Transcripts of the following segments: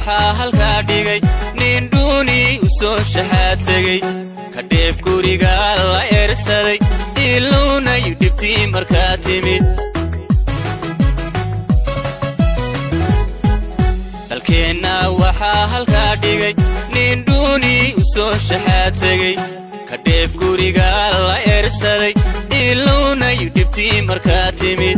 waxaa halkaa dhigay nin dhuuni u soo shaxaad tegey ka dheef guriga la eersaday iluunayu dhibtii markaa timid dalkeenna waxaa halkaa dhigay nin dhuuni u soo shaxaad tegey ka dheef guriga la eersaday iluunayu dhibtii markaa timid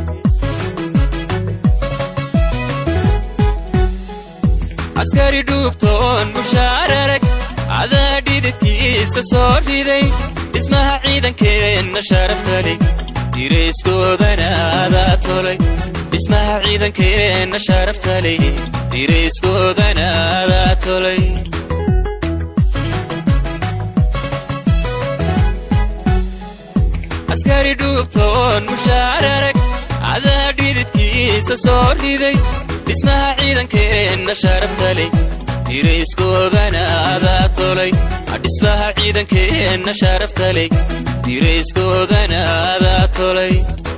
askari dhuubtoon mushaararag cadaa dhididkiisa soo riday dhismaha ciidankeenna sharaftali dirayskoodana adaa tolay dhismaha ciidankeenna sharaftali dirayskoodana adaa tolay askari dhuubtoon mushaararag cadaa dhididkiisa soo riday dhismaha ciidankeenna sharaftali dirayskoodana adaa tolay dhismaha ciidankeenna sharaftali dirayskoodana adaa tolay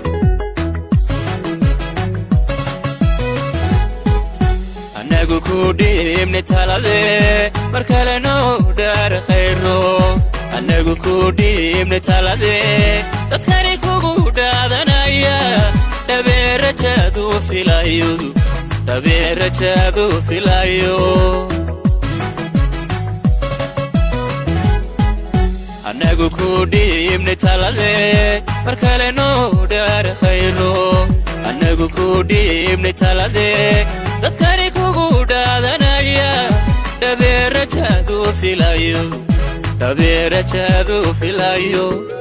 annagu ku dhiibni taladee mar kale noo dhaar khayro annagu ku dhiibni taladee dadkani kugu dhaadanaya dhabeerajaadu filayo dhabeerajaadu filayo annagu ku dhiibni taladee mar kale noo dhaar khayro annagu ku dhiibni taladee dadkani kugu dhaadanaya dhabeerajaadu filayo dhabeerajaadu filayo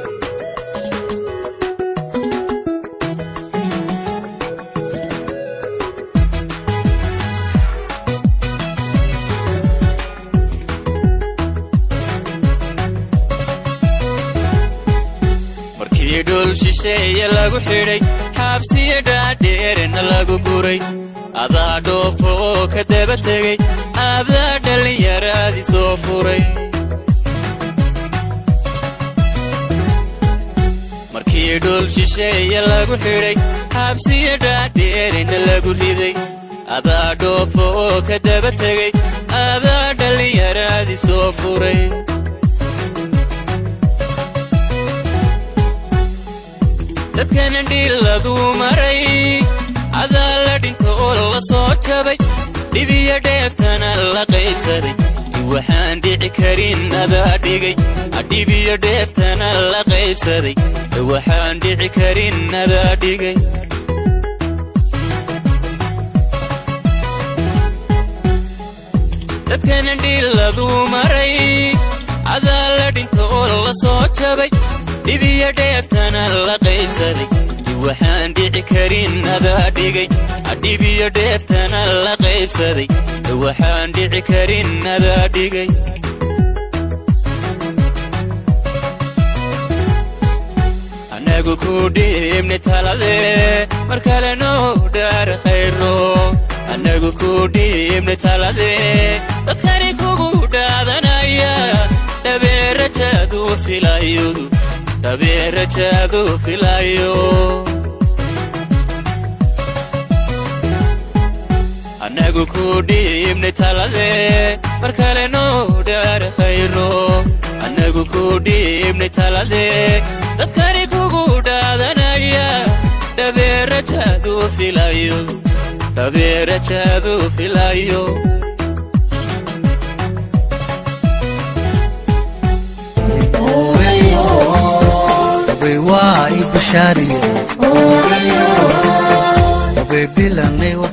markii dhul shisheeye lagu xidhay xaabsiyo dhaadheerna lagu guray adaa dhoofoo ka daba tegey adaa dhallinyaraadii soo furay markii dhul shisheeye lagu xidhay xaabsiyo dhaadheerna lagu riday adaa dhoofoo ka daba tegey adaa dhallinyaraadii soo furay dadkana dhilladuu maray cadaa la dhinto oo la soo jabay dhibiyo dheeftana la qaybsaday waxaan dhici karin adaa dhigay dhibiyo dheeftana la qaybsaday waxaan dhici karin adaa dhigay dadkana dhilladuu maray cadaa la dhinto oo la soo jabay dhibiyo dheeftana la qaybsaday waxaan dhici karin adaa dhigay dhibiyo dheeftana la qaybsaday waxaan dhici karin adaa dhigay annagu ku dhiibni taladee mar kale noo dhaar khayro annagu ku dhiibni taladee dadkani kugu dhaadanaya dhabeerajaadu filayo dhabeerajaadu filayo annagu ku dhiibni taladee mar kale noo dhaar khayro annagu ku dhiibni taladee dadkani kugu dhaadanaya dhabeerajaadu filayo dhabeerajaadu filayo waa i bushaariye way bilanay